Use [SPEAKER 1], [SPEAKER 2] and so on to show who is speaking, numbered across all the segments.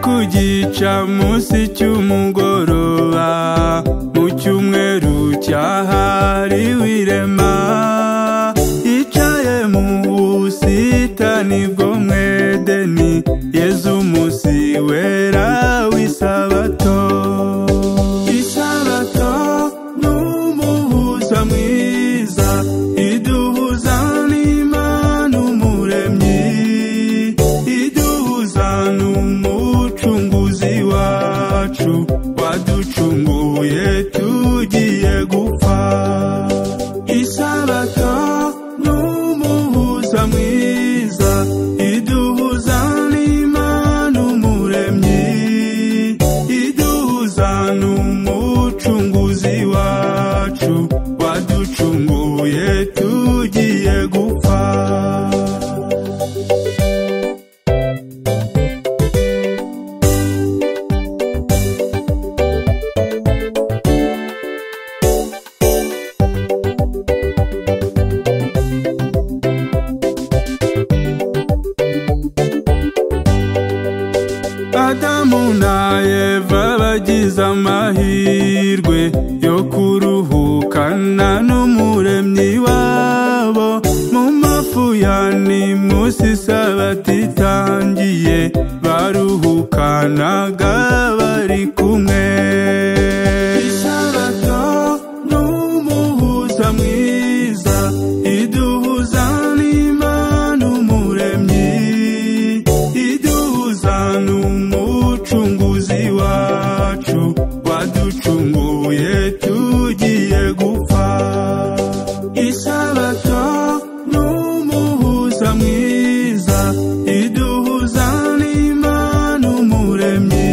[SPEAKER 1] kugica munsi cy'umugoroba mu cyumweru cyahariwe irema yicaye mu busitani bwo mwedeni yezu umunsi wera w'isabato isabato ni umuhuza mwiza iduhuza n'imana umuremyi iduhuza n'umucunguzi wacu waducunguye tugiye gupfa isabato ni umuhuza mwiza iduhuza n'imana umuremyi iduhuza n'umucunguzi wacu waducunguye tugiye gupfa Adamu na Eva bagize amahirwe yo kuruhukana n'umuremyi wabo mu mafu ya nimusi isabato itangiye baruhukanaga bari kumwe isabato ni umuhuza mwiza iduhuza n'imana umuremyi iduhuza n'umucunguzi wacu waducunguye tugiye gupfa isabato ni umuhuza mwiza iduhuza n'imana umuremyi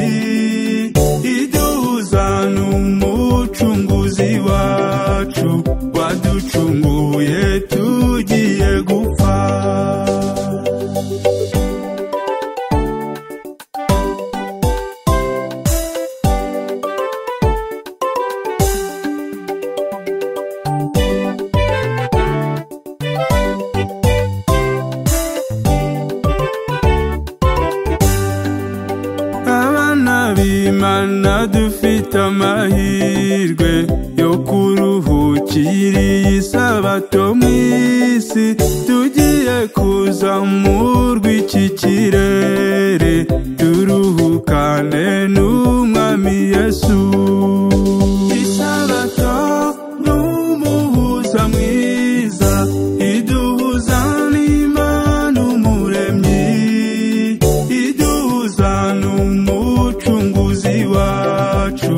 [SPEAKER 1] iduhuza n'umucunguzi wacu waducunguye tugiye gupfa abana b'imana dufite amahirwe yo kuruhukira iyi sabato mu isi tugiye kuzamurwa iki kirere turuhukane n'umwami yesu isabato ni umuhuza mwiza iduhuza n'imana umuremyi iduhuza n'umucunguzi wacu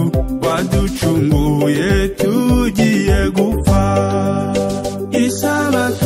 [SPEAKER 1] waducunguye tugiye gupfa isabato